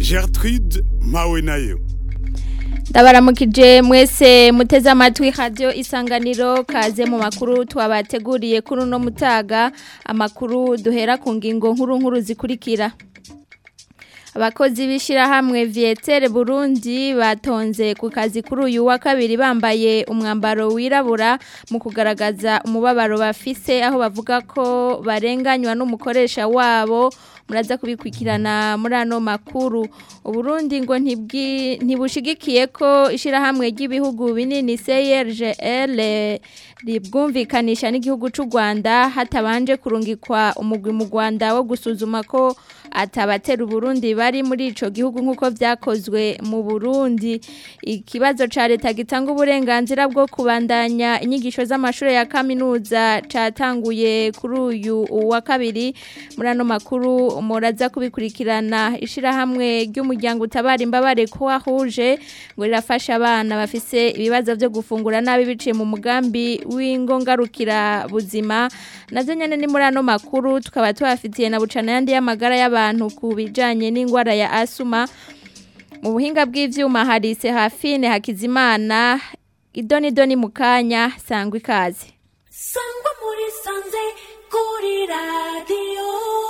Gertrude mpawe nayo ndabaramukije mwese muteze amatwi radio isanganiro kaze mu makuru twabateguriye kuri uno mutaga amakuru duhera ku ngingo nkuru nkuru zikurikira abakozi b'ishyirahamwe vietere burundi batonze ku kazi kuri uyu wa kabiri bambaye umwambaro wirabura mu kugaragaza umubabaro bafise aho bavuga ko barenganywa n'umukoresha wabo muraza kubikurikirana muri ano makuru uburundi ngo ntibushigikiye ko ishyirahamwe ry'ibihugu binini CRGL ribwumvikanisha n'igihugu cy'u Rwanda hatabanje kurungikwa umugwi mu Rwanda wo gusuzuma ko atabatera uburundi bari muri ico gihugu nk'uko vyakozwe mu Burundi ikibazo ca leta gitanga uburenganzira bwo kubandanya inyigisho z'amashuri ya kaminuza catanguye kuri uyu wa kabiri muri ano makuru muraza kubikurikirana ishirahamwe ry'umuryango utabara imbabare ko wahuje ngo rirafasha abana bafise ibibazo byo gufungura nabi biciye mu mugambi w'ingongarukira buzima navyo nyene ni muri ano makuru tukaba tubafitiye na bucana yandi y'amagara y'abantu ku bijanye n'ingwara ya asuma mu buhinga bw'ivyuma harise hafine hakizimana idoni doni mukanya sangwa ikaze sangwa muri sanze kuri radio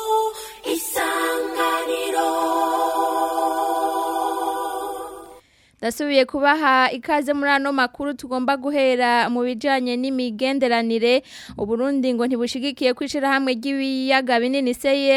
isanganiro Dasubiye kubaha ikaze muri ano makuru tugomba guhera mu bijanye n'imigenderanire uburundi ngo ntibushigikiye kwishira hamwe ry'ibiyaga binini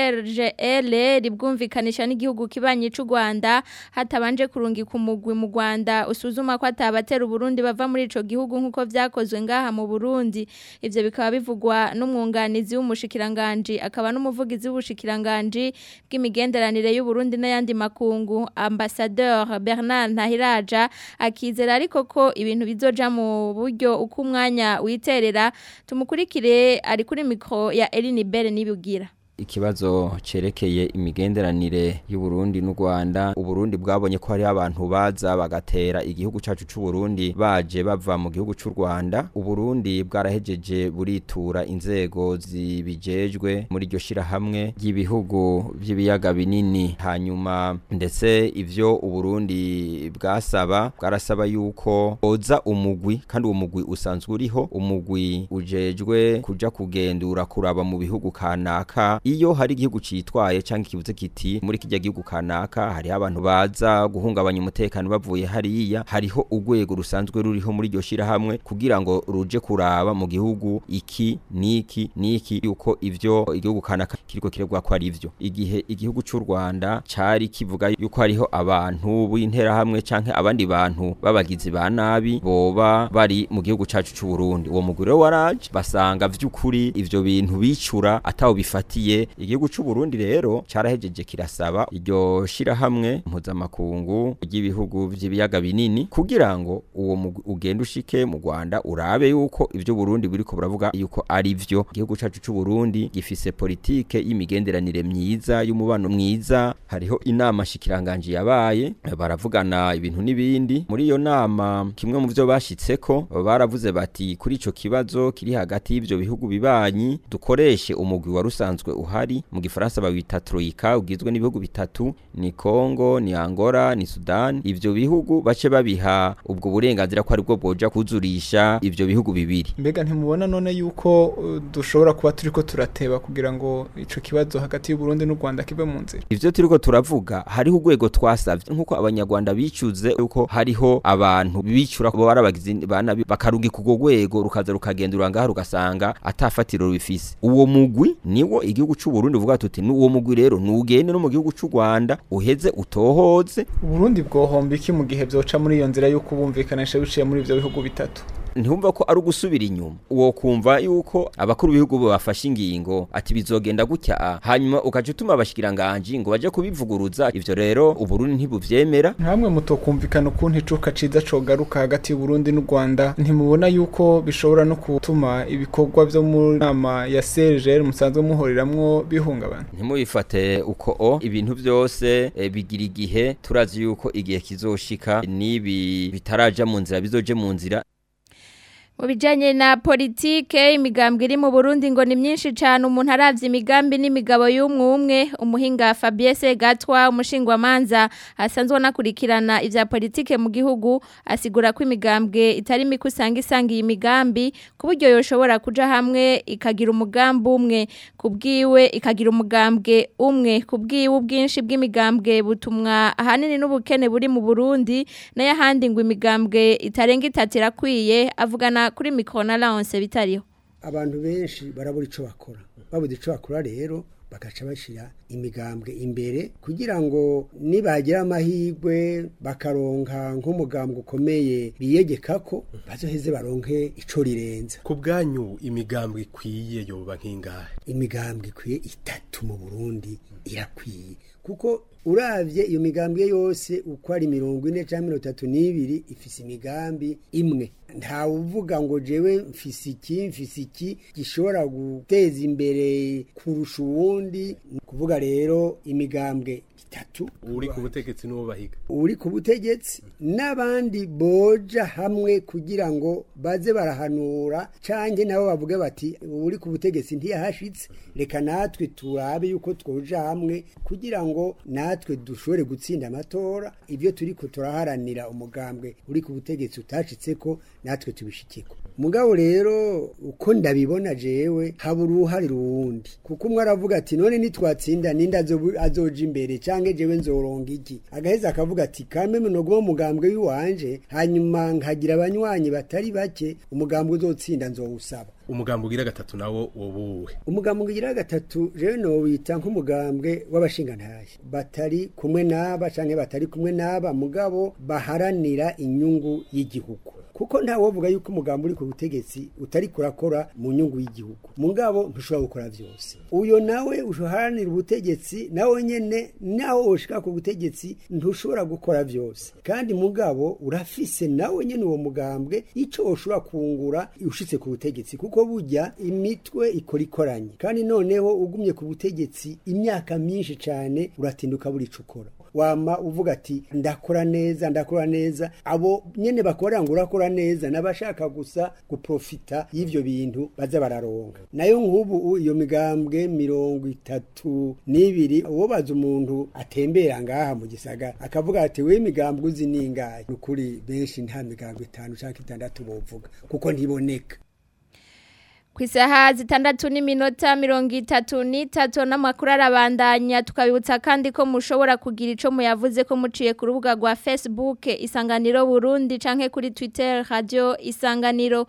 CRGL ribwumvikanisha n'igihugu kibanye cy'u Rwanda hatabanje kurungika umugwi mu Rwanda usuzuma ko atabatera uburundi bava muri ico gihugu nkuko vyakozwe ngaha mu Burundi ivyo bikaba bivugwa n'umwunganizi w'umushikiranganje akaba n'umuvugizi w'ubushikiranganje bw'imigenderanire y'u Burundi n'ayandi makungu ambassadeur Bernard Ntahira aja akizera ariko ko ibintu bizoja mu buryo uko umwanya witerera tumukurikire ari kuri mikro ya Eline Bere nibugira ikibazo cerekeye imigenderanire y'u Burundi n'u Rwanda uburundi bwabonye ko hari abantu baza bagatera igihugu cacu c'u Burundi baje bava mu gihugu c'u Rwanda uburundi bwarahejeje buritura inzego zibijejwe muri iryo shira hamwe ry'ibihugu by'ibiyaga binini hanyuma ndetse ivyo uburundi bwasaba bwarasaba yuko oza umugwi kandi uwo mugwi usanzwe uriho umugwi ujejwe kuja kugendura kuraba mu bihugu kanaka iyo hari igihugu citwaye canke kivuze kiti muri kijya gihugu kanaka hari abantu baza guhungabanya umutekano bavuye hariya hariho urwego rusanzwe ruriho muri iryo shira hamwe kugira ngo ruje kuraba mu gihugu iki niki niki yuko ivyo igihugu kanaka kiriko kirebwa ko ari ivyo igihe igihugu c'u Rwanda cari kivuga yuko hariho abantu b'intera hamwe canke abandi bantu babagizi ba nabi boba bari mu gihugu cacu c'u Burundi uwo mugure waraje basanga vy'ukuri ivyo bintu bicura atawo bifatiye igihugu c'u Burundi rero carahejeje kirasaba iryo shira hamwe mpuzamakungu ry'ibihugu vy'ibiyaga binini kugira ngo uwo ugenda ushike mu Rwanda urabe yuko ivyo Burundi biriko buravuga yuko ari vyo igihugu cacu c'u Burundi gifise politike y'imigenderanire myiza y'umubano mwiza hariho inama shikiranganje yabaye baravugana ibintu n'ibindi muri iyo nama kimwe mu vyo bashitseko baravuze bati kuri ico kibazo kiri hagati y'ivyo bihugu bibanyi dukoreshe umugwi wa rusanzwe uhari mu gifaransa bawita troika ugizwe n'ibihugu bitatu ni Congo ni Angola ni Sudan ivyo bihugu bace babiha ubwo burenganzira ko aribwo boja kuzurisha ivyo bihugu bibiri mbega ntimubona none yuko uh, dushobora kuba turiko turateba kugira ngo ico kibazo hagati y'u Burundi n'u Rwanda kibe mu nzira ivyo turiko turavuga hariho urwego twasavye nkuko abanyarwanda bicuze yuko hariho abantu bicura bo barabagize bana bakarungi kugo rwego rukaza rukagendura ngaha rugasanga atafatiro rubifise uwo mugwi niwo igihugu c'u Burundi uvuga tuti n'uwo mugwi rero nugende no mu gihugu c'u Rwanda uheze utohoze Burundi bwohomba iki mu gihe vyoca muri iyo nzira yo kubumvikanisha biciye muri ivyo bihugu bitatu ntihumva ko ari ugusubira inyuma uwo kumva yuko abakuru b'ibihugu bafashe ingingo ati bizogenda gutya hanyuma ukaca utuma abashikiranganje ngo baje kubivuguruza ivyo rero uburundi ntibuvyemera nkamwe mutokumvikana ukuntu icuka ciza cogaruka hagati y'uburundi n'u rwanda ntimubona yuko bishobora no gutuma ibikorwa vyo mu nama ya CRGL musanzwe muhoriramwo bihungabana ntimubifate uko o ibintu byose e, bigira igihe turazi yuko igihe kizoshika nibi bitaraja mu nzira bizoje mu nzira Mu bijanye na politike imigambwe iri mu Burundi ngo ni myinshi cyane umuntu aravye imigambi n'imigabo y'umwe umwe umuhinga Fabien Segatwa umushingwa manza asanzwe anakurikirana ivya politike mu gihugu asigura ko imigambwe itari mikusanga isanga iyi migambi ku buryo yoshobora kuja hamwe ikagira umugambi umwe kubwiwe ikagira umugambwe umwe kubwiwe ubwinshi bw'imigambwe butumwa ahanini n'ubukene buri mu Burundi nayo ahandi ngo imigambwe itarenga itatu irakwiye avugana kuri mikoro na lance bitariho abantu benshi barabura icyo bakora babuze icyo bakora rero bagaca bashyira imigambwe imbere kugira ngo nibagira amahirwe bakaronka nk'umugambwe ukomeye biyegeka ko bazoheze baronke icyo rirenze ku bwanyu imigambwe ikwiye yoba nk'ingahe imigambwe ikwiye itatu mu burundi irakwiye kuko uravye iyo migambwe yose uko ari mirongo ine cyangwa mirongo itatu n'ibiri ifise imigambi imwe ntawe uvuga ngo jewe mfise iki mfise iki gishobora guteza imbere kurusha uwundi ni ukuvuga rero imigambwe itatu uri ku butegetsi n'uwo bahiga uri ku butegetsi n'abandi boja hamwe kugira ngo baze barahanura canke nabo bavuge bati uri ku butegetsi ntiyahashitse reka natwe turabe yuko twoja hamwe kugira ngo natwe dushobore gutsinda amatora ivyo turiko turaharanira umugambwe uri ku butegetsi utashitseko natwe tubishikeko mugabo rero uko ndabibona jewe haba uruhare ruwundi kuko umwe aravuga ati none nitwatsinda ninde azobu- azoja imbere canke jewe nzoronga iki agaheza akavuga ati kame munoguma umugambwe w'iwanje hanyuma nkagira abanywanyi batari bake umugambwe uzotsinda nzowusaba umugambi ugira gatatu nawo wobuwe umugambwe ugira gatatu rero nowita nk'umugambwe w'abashingantahe batari kumwe n'aba canke batari kumwe n'aba mugabo baharanira inyungu y'igihugu kuko nta wovuga yuko umugambi uri ku butegetsi utari kurakora mu nyungu y'igihugu mugabo ntushobora gukora vyose uyo nawe uharanira ubutegetsi nawe nyene naho woshika ku butegetsi ntushobora gukora vyose kandi mugabo urafise nawe nyene uwo mugambwe ico woshobora kungura ushitse ku butegetsi kuko burya imitwe ikora ikoranye kandi noneho ugumye ku butegetsi imyaka myinshi cane uratinduka buri ico ukora wama uvuga ati ndakora neza ndakora neza abo nyene bakorera ngo urakora neza n'abashaka gusa guprofita y'ivyo bintu baza bararonka nayo nk'ubu iyo migambwe mirongo itatu n'ibiri uwo baza umuntu atembera ngaha mu gisagara akavuga ati we migambwe uzi ningahe nukuri benshi nta migambwe itanu canke itandatu bovuga kuko ntiboneka ku isaha zitandatu n'iminota mirongo itatu n'itatu n'amakuru arabandanya tukabibutsa kandi ko mushobora kugira icyo muyavuze ko muciye ku rubuga rwa facebook isanganiro burundi canke kuri twitter radio isanganiro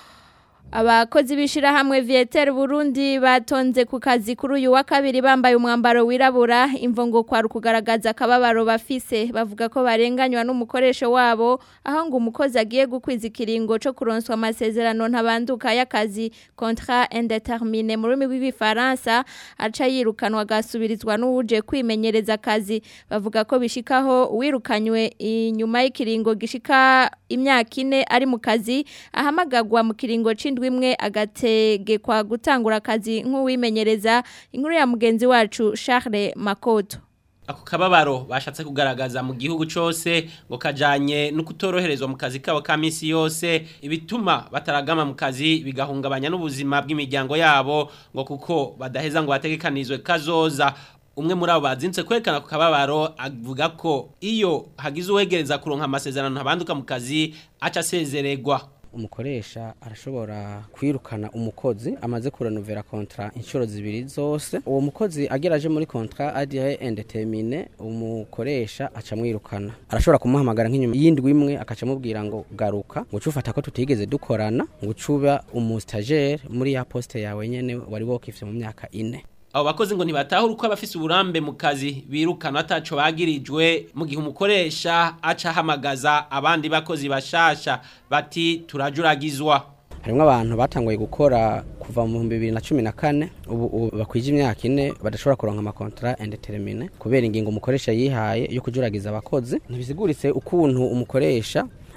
abakozi b'ishyirahamwe viyetel burundi batonze ku kazi kuri uyu wa kabiri bambaye umwambaro wirabura imvungo kwari ukugaragaza akababaro bafise bavuga ko barenganywa n'umukoresho wabo aho ngo umukozi agiye gukwiza ikiringo cyo kuronswa amasezerano ntabanduka y'akazi contrat indeterminé mu rurimi rw'igifaransa aca yirukanwa agasubirizwa n'uwuje kwimenyereza akazi bavuga ko bishikaho uwirukanywe inyuma y'ikiringo gishika imyaka ine ari mu kazi ahamagagwa mu kiringo c'indwi imwe agategekwa gutangura akazi nk'uwimenyereza inkuru ya mugenzi wacu Charles Makoto ako kababaro bashatse kugaragaza mu gihugu cyose ngo kajanye no kutoroherezwa mu kazi kabo ka minsi yose ibituma bataragama mu kazi bigahungabanya n'ubuzima bw'imiryango yabo ngo kuko badaheza ngo bategekanizwe kazoza umwe muri abo bazinze kwerekana ku kababaro avuga ko iyo hagize uwegereza kuronka amasezerano ntabanduka mu kazi aca asezererwa umukoresha arashobora kwirukana umukozi amaze kurenovera kontra inshuro zibiri zose uwo mukozi ageraje muri kontra adire indetermine umukoresha aca mwirukana arashobora kumuhamagara nk'inyuma y'indwi imwe akaca amubwira ngo garuka ngo ufata ko tutigeze dukorana ngo ucuba umustajere muri ya poste yawe nyene wari wokifye mu myaka ine abo bakozi ngo ntibatahura uko abafise uburambe mu kazi birukana ataco bagirijwe mu gihe umukoresha aca ahamagaza abandi bakozi bashasha bati turajuragizwa harimwo abantu batanguye gukora kuva mu bihumbi bibiri na cumi na kane ubu ubu bakwije imyaka ine badashobora kuronka amakontra indetermine kubera ingingo umukoresha yihaye yo kujuragiza abakozi ntibiziguritse ukuntu umukoresha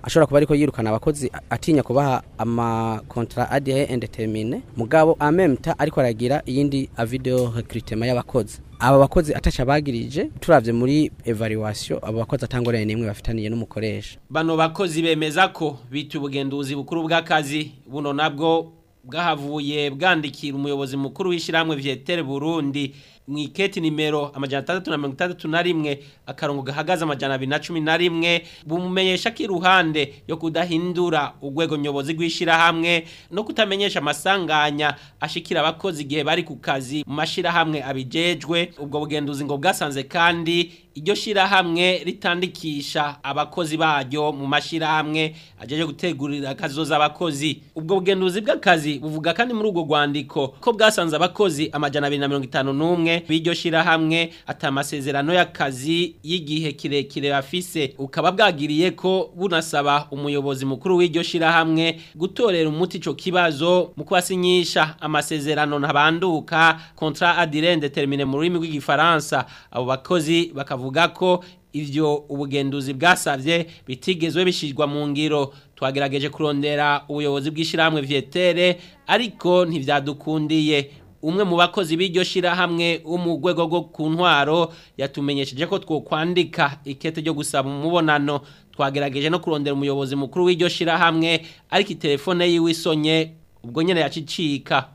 ashobora kuba ariko yirukana abakozi atinya kubaha ama contrat à durée indéterminée mugabo en même temps ariko aragira iyindi video recrutement y'abakozi aba bakozi ataca bagirije turavye muri evaluation abo bakozi atangorane nimwe bafitaniye n'umukoresha bano bakozi bemeza ko bita ubugenduzi bukuru bw'akazi buno nabwo bwahavuye bwandikira umuyobozi mukuru w'ishyirahamwe vyetere Burundi mu iketi nimero amajana atandatu na mirongo itandatu na rimwe akarongo gahagaze amajana abiri na cumi na rimwe bumumenyesha ko iruhande yo kudahindura urwego nyobozi rw'ishyirahamwe no kutamenyesha amasanganya ashikira abakozi igihe bari ku kazi mu mashyirahamwe abijejwe ubwo bugenduzi ngo bwasanze kandi iryo shyirahamwe ritandikisha abakozi baryo mu mashyirahamwe ajeje gutegurira akazoza abakozi ubwo bugenduzi bw'akazi buvuga kandi muri ubwo rwandiko ko bwasanze abakozi amajana abiri na mirongo itanu n'umwe b'iryo shyirahamwe ati amasezerano y'akazi y'igihe kirekire bafise ukaba bwagiriye ko bunasaba umuyobozi mukuru w'iryo shyirahamwe gutorera umuti ico kibazo mu kubasinyisha amasezerano ntabanduka contrat à durée indéterminée mu rurimi rw'igifaransa abo bakozi bakavuga ko ivyo ubugenduzi bwasavye bitigezwe bishirwa mu ngiro twagerageje kurondera ubuyobozi bw'ishyirahamwe vyetere ariko ntivyadukundiye umwe mu bakozi b'iryo shirahamwe wo mu rwego rwo ku ntwaro yatumenyesheje ko twokwandika ikete ryo gusaba umubonano twagerageje no kurondera umuyobozi mukuru w'iryo shirahamwe ariko itelefone yiwe isonye ubwo nyene yacicika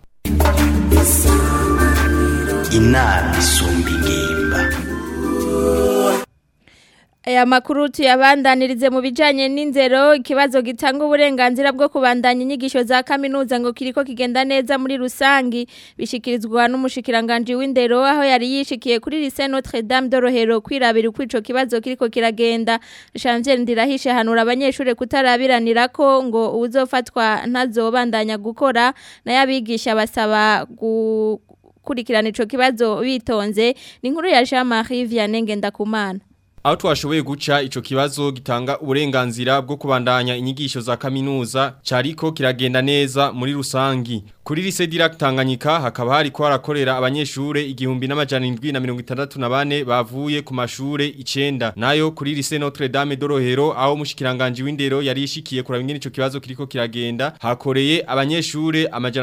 inama isumba ingimba Aya makuru tuyabandanirize mu bijanye n'inzero ikibazo gitanga uburenganzira bwo kubandanya inyigisho za kaminuza ngo kiriko kigenda neza muri rusangi bishikirizwa n'umushikiranganje w'indero aho yari yishikiye kuri lycée Notre Dame de Rohero kwirabira uko ico kibazo kiriko kiragenda Janvier Ndirahishe hanura abanyeshure kutarabiranira ko ngo uzofatwa ntazobandanya gukora nayo abigisha basaba gu kurikirana ico kibazo bitonze ni inkuru ya Jean-Marie Vianney Ngendakumana Aho twashoboye guca ico kibazo gitanga uburenganzira bwo kubandanya inyigisho za kaminuza cariko kiragenda neza muri rusangi. Kuri lise Dirac Tanganyika hakaba hari ko harakorera abanyeshure igihumbi n'amajana 764 bavuye ku mashure icenda. Nayo kuri lise Notre Dame de Rohero aho mushikiranganje w'indero yari ishikiye kuraba ingene ico kibazo kiriko kiragenda hakoreye abanyeshure amajana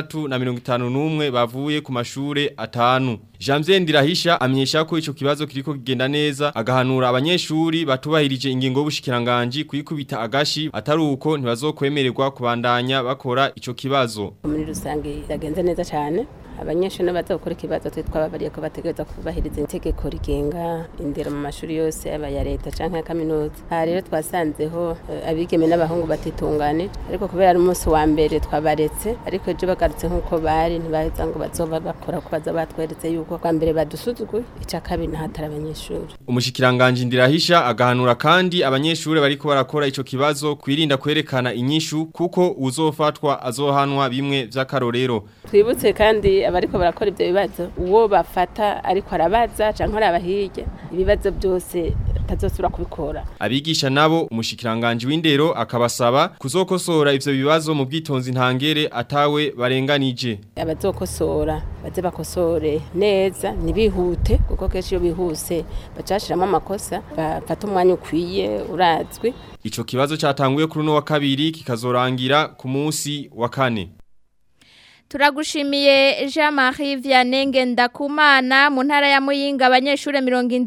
651 bavuye ku mashure atanu. Janvier Ndirahisha amenyesha ko ico kibazo kiriko kigenda neza agahanura abanyeshuri batubahirije ingingo y'ubushikiranganje kuyikubita agashi atari uko ntibazokwemererwa kubandanya bakora ico kibazo. muri rusange yagenze neza cyane abanyeshuri baza gukora ikibazo twe twababariye ko bategereza kubahiriza itegeko rigenga indero mu mashuri yose aba ya leta canke ya kaminuza aha rero twasanzeho eh, abigeme n'abahungu batitunganije ariko kubera ari umunsi wa mbere twabaretse ariko ejo bagarutse nk'uko bari ntibaheza ngo bazoba bakora ko baza batweretse yuko kwa mbere badusuzuguye ica kabiri nahatari abanyeshuri Umushikiranganje ndirahisha agahanura kandi abanyeshuri bariko barakora ico kibazo kwirinda kwerekana inyishu kuko uzofatwa azohanwa bimwe vy'akarorero. twibutse kandi abariko barakora ivyo bibazo uwo bafata ariko arabaza canke araba hirya ibibazo byose atazosubira kubikora Abigisha nabo umushikiranganje w'indero akabasaba kuzokosora ivyo bibazo mu bwitonzi ntangere atawe barenganije. abazokosora baze bakosore neza ntibihute kuko kenshi iyo bihuse bacashiramo amakosa bafata umwanya ukwiye urazwi Ico kibazo catanguye kuri uno wa kabiri kikazorangira ku munsi wa kane. Turagushimiye Jean-Marie Vianney Ngendakumana mu ntara ya Muyinga abanyeshure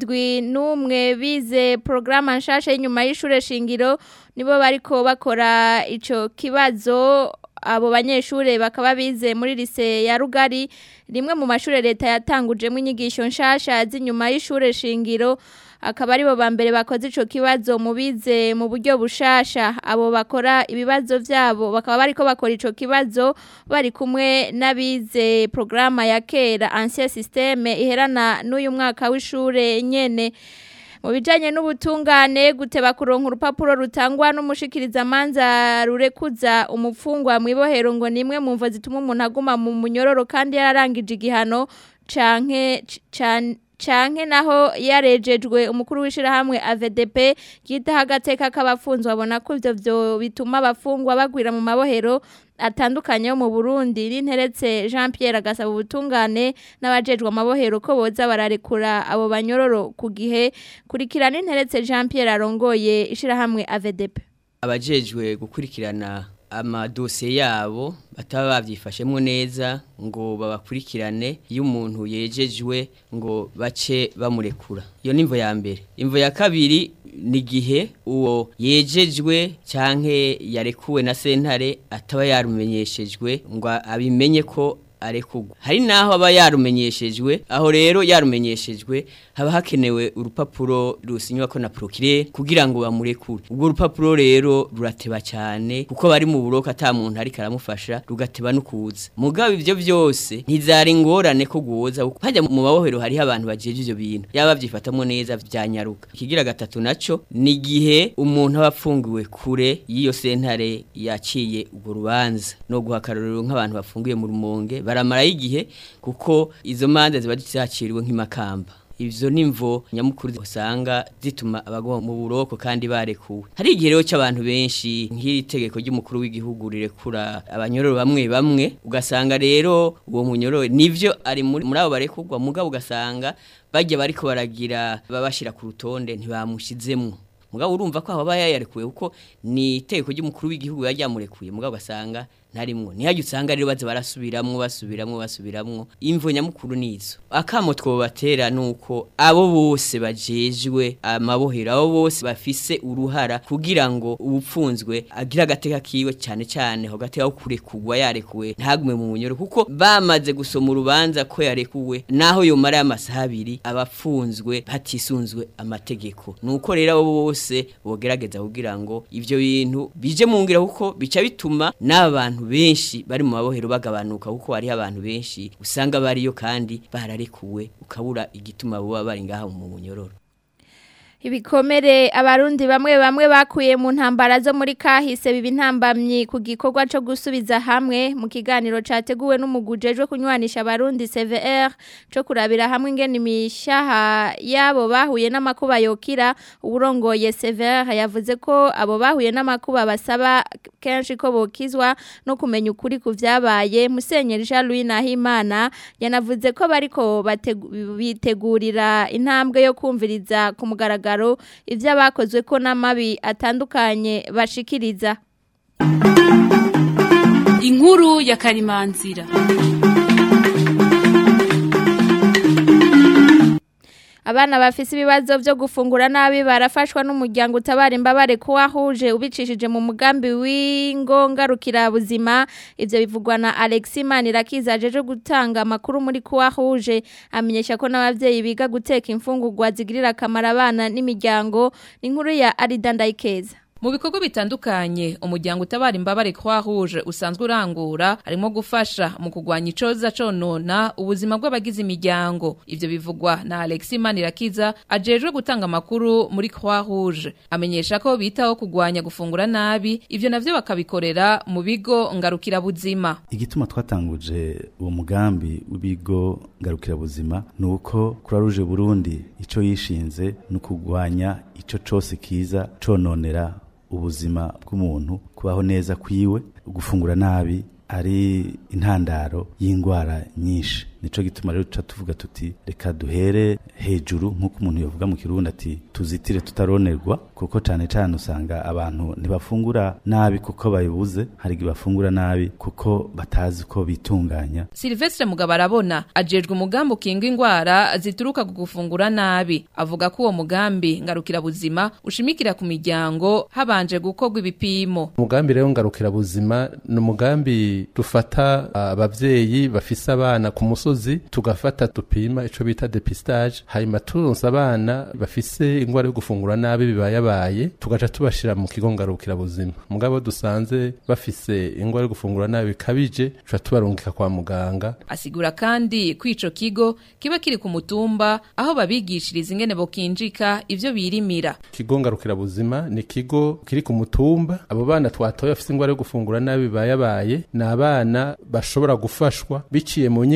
71 bize programme nshasha y'inyuma y'ishure shingiro nibo bariko bakora ico kibazo abo banyeshure bakaba bize muri lise ya Rugari rimwe mu mashure leta yatangujemo inyigisho nshasha z'inyuma y'ishure shingiro akaba aribo ba mbere bakoze ico kibazo mu bize mu buryo bushasha abo bakora ibibazo vyabo bakaba bariko bakora ico kibazo bari kumwe n'abize programa ya kera ancien systeme iherana n'uyu mwaka w'ishure nyene mu bijanye n'ubutungane guteba kuronka urupapuro rutangwa n'umushikiriza manza rurekuza umupfungwa mu ibohero ngo nimwe mu mvo zituma umuntu aguma mu munyororo kandi yararangije igihano canke can canke naho yarejejwe umukuru w'ishirahamwe AVDP yitaho agateka k'abafunzwe abona ko ivyo vyo bituma abafungwa bagwira mu mabohero atandukanye yo mu Burundi n'interetse Jean Pierre agasaba ubutungane n'abajejwe amabohero ko boza bararekura abo banyororo ku gihe kurikirana interetse Jean Pierre arongoye ishirahamwe AVDP abajejwe gukurikirana amadosiye yabo bataba babyifashemo neza ngo babakurikirane iyo umuntu yejejwe ngo bace bamurekura iyo ni imvo ya mbere imvo ya kabiri ni igihe uwo yejejwe cyangwa yarekuwe na sentare ataba yarumenyeshejwe ngo abimenye ko arekugwa hari naho aba yarumenyeshejwe aho rero yarumenyeshejwe haba hakenewe urupapuro rusinywa ko na procureur kugira ngo bamurekure ubwo rupapuro rero rurateba cyane kuko bari mu buroka ata muntu ari karamufasha rugateba no kuza mugabo ivyo byose ntizari ngorane ko guhoza hajya mu mabohero hari abantu bajeje ivyo bintu yaba byifatamo neza byanyaruka ikigira gatatu naco ni gihe umuntu aba apfungiwe kure y'iyo sentare yaciye ubwo rubanza no guhakarurira nk'abantu bafungiye mu rumonge baramara igihe kuko izo manza ziba zicakiriwe nk'imakamba ivyo nimvo nyamukuru usanga zituma abagwa mu buroko kandi barekuwe hari igihe rero cy'abantu benshi nk'iri tegeko ry'umukuru w'igihugu rirekura abanyororo bamwe bamwe ugasanga rero uwo munyororo nivyo ari muri muri abo barekurwa mugabo ugasanga bajya bariko baragira babashira ku rutonde ntibamushizemwo mugabo urumva ko aba yayarekuye kuko ni itegeko ry'umukuru w'igihugu yaryamurekuye mugabo ugasanga ntarimwo ntihajye usanga rero baza barasubiramwo basubiramwo basubiramwo imvo nyamukuru nizo akamo twobatera nuko abo bose bajejwe amabohero abo bose bafise uruhara kugira ngo ubupfunzwe agira agateka kiwe cyane cyane ho gateka kurekugwa yarekuwe ntagume mu bunyoro kuko bamaze gusoma urubanza ko yarekuwe naho yomara amasaha abiri abapfunzwe batisunzwe amategeko nuko rero abo bose bogerageza kugira ngo ivyo bintu bije mu ngira kuko bica bituma n'abantu benshi bari mu mabohero bagabanuka kuko hari abantu benshi usanga bariyo kandi bararekuwe ukabura igituma buba bari ngaha mu munyororo ibikomere abarundi bamwe bamwe bakuye mu ntambara zo muri kahise biba intambamyi ku gikorwa cyo gusubiza hamwe mu kiganiro cyateguwe n'umugujejwe kunywanisha abarundi CVR cyo kurabira hamwe ingene imishaha yabo bahuye n'amakuba yokira uburongoye CVR yavuze ko abo bahuye n'amakuba basaba kenshi ko bokizwa no kumenya ukuri ku vyabaye Musenyeri Jean Louis Nahimana yanavuze ko bariko bitegurira intambwe yo kumviriza ku mugaragaro ibyo abakozwe ko n'amabi atandukanye bashikiriza inkuru ya karimanzira abana bafise ibibazo byo gufungura nabi barafashwa n'umuryango utabara imbabare ko wahuje ubicishije mu mugambi w'ingongarukira buzima ivyo bivugwa na Alexis Manirakiza ajeje gutanga amakuru muri ko wahuje amenyesha ko n'abavyeyi biga guteka imfungurwa zigirira akamaro abana n'imiryango inkuru ya Arida Ndayikeza Mu bikorwa bitandukanye umuryango utabara imbabare kwa rouge usanzwe urangura harimo gufasha mu kugwanya icoza conona ubuzima bw'abagize imiryango ivyo bivugwa na Alexis Manirakiza ajejwe gutanga amakuru muri Croix Rouge amenyesha ko bitaho kugwanya gufungura nabi ivyo navyo bakabikorera mu bigo ngarukira buzima igituma twatanguje uwo mugambi w'ibigo ngarukira buzima nuko Croix Rouge Burundi ico yishinze no kugwanya ico cose kiza cononera ubuzima bw'umuntu kubaho neza kwiwe gufungura nabi ari intandaro y'indwara nyinshi nico gituma rero tuca tuvuga tuti reka duhere hejuru nk'uko umuntu yavuga mu kirundi ati tuzitire tutaronerwa kuko cane cane usanga abantu ntibafungura nabi kuko bayibuze hari igihe bafungura nabi kuko batazi ko bitunganya Silvestre Mugabo arabona ajejwe umugambi ukinga indwara zituruka ku gufungura nabi avuga ko uwo mugambi ngarukira buzima ushimikira ku miryango habanje gukorwa ibipimo umugambi rero ngarukira buzima ni umugambi dufata abavyeyi bafise abana ku musozi tugafata dupima ico bita depistage hanyuma turonse abana bafise ingwara yo gufungura nabi bibayabaye tugaca tubashira mu kigo ngarukira buzima mugabo dusanze bafise ingwara yo gufungura nabi bikabije tuca tubarungika kwa muganga asigura kandi ko ico kigo kiba kiri ku mutumba aho babigishiriza ingene bokinjika ivyo birimira kigo ngarukira buzima ni kigo kiri ku mutumba abo bana twatoye bafise ingwara yo gufungura nabi bibayabaye ni abana bashobora gufashwa biciye mu nyigisho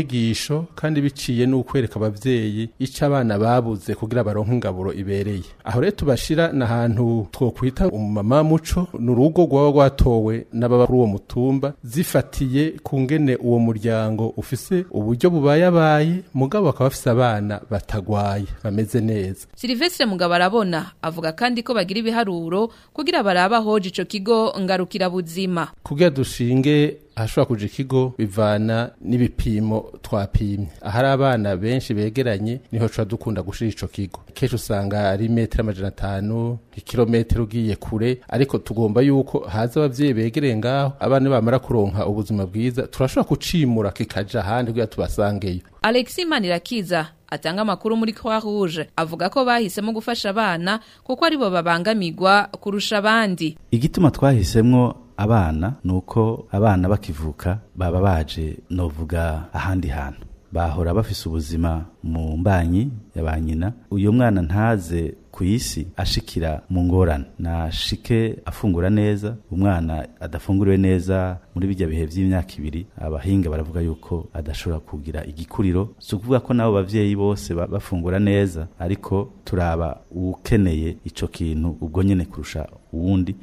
inyigisho kandi biciye n'ukwereka abavyeyi ico abana babuze kugira baronke ingaburo ibereye aho rero tubashira n'ahantu twokwita umumama muco n'urugo rwaba rwatowe n'ababa kuri uwo mutumba zifatiye ku ngene uwo muryango ufise uburyo bubayabaye mugabo bakaba bafise abana batagwaye bameze neza Silvestre Mugabo arabona avuga kandi ko bagira ibiharuro kugira baraba hoje ico kigo ngarukira buzima kugira dushinge ahashobora kuja ikigo bivana n'ibipimo twapimye ahari abana benshi begeranye niho tuba dukunda gushira ico kigo kenshi usanga ari metero amajana atanu ikirometero ugiye kure ariko tugomba yuko haza abavyeyi begereye ngaho abana bamara kuronka ubuzima bwiza turashobora kucimura kikaja ahandi kugira tubasangeyo Alexis Manirakiza atanga amakuru muri Croix Rouge avuga ko bahisemo gufasha abana kuko aribo babangamirwa kurusha abandi igituma twahisemwo abana nuko abana bakivuka baba baje novuga ahandi hantu bahora bafise ubuzima mu mbanyi ya ba nyina uyu mwana ntaze ku isi ashikira mu ngorane nashike afungura neza umwana adafunguriwe neza muri bijya bihe by'imyaka ibiri abahinga baravuga yuko adashobora kugira igikuriro si ukuvuga ko nabo bavyeyi bose ba- bafungura neza ariko turaba ukeneye ico kintu ubwo nyene kurusha uwundi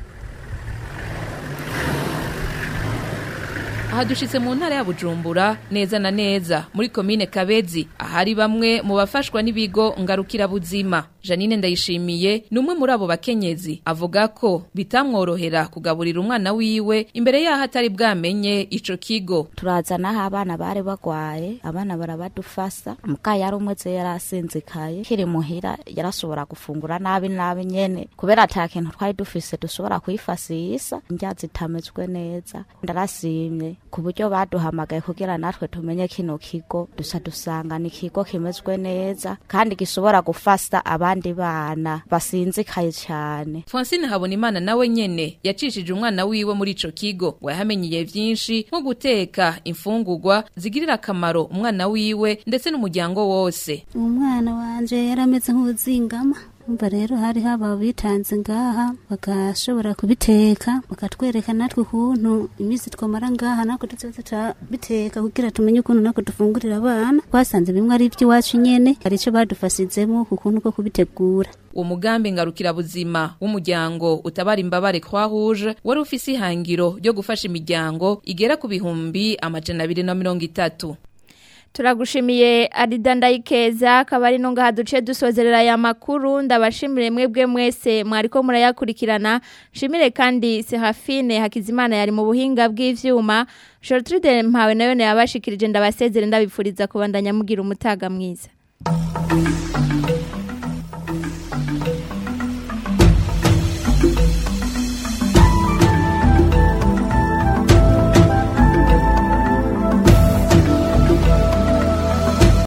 aha dushitse mu ntara ya Bujumbura neza na neza muri komine Kabezi ahari bamwe mu bafashwa n'ibigo ngarukira buzima Janine ndayishimiye ni umwe muri abo bakenyezi avuga ko bitamworohera kugaburira umwana wiwe imbere yaho atari bwamenye ico kigo turazanaho abana bari bagwaye abana barabadufasa muka yari umweze yarasinzikaye kiri muhira yarashobora gufungura nabi nabi nyene kubera ata kintu twari dufise dushobora kwifasisa indya zitamezwe neza ndarasimye ku buryo baduhamagaye kugira natwe tumenye kino kigo dusa dusanga ni ikigo kimezwe neza kandi gishobora gufasa abandi bana basinzikaye cyane Francine Habonimana nawe nyene yacishije umwana wiwe muri ico kigo ngo yahamenyeye vyinshi nko guteka imfungurwa zigirira akamaro umwana wiwe ndetse n'umuryango wose umwana wanje yarameze nk'uzingama umva rero hari haba bitanze ngaha bagashobora kubiteka bakatwereka natwe ukuntu iminsi twamara ngaha natwe tuzoza biteka kugira tumenye ukuntu natwe dufungurira abana twasanze bimwe ari iby'iwacu nyene hari ico badufasizemo ku kuntu ko kubitegura uwo mugambi ngarukira buzima w'umuryango utabara imbabare Croix Rouge wari ufise ihangiro ryo gufasha imiryango igera ku bihumbi amajana abiri na mirongo itatu turagushimiye arida ndayikeza akaba ari ngaha duce dusozerera aya makuru ndabashimire mwebwe mwese mwariko murayakurikirana nshimire kandi sehafine hakizimana yari mu buhinga bw'ivyuma Gertrude mpawe nayo yabashikirije ndabasezere ndabipfuriza kubandanya mugira umutaga mwiza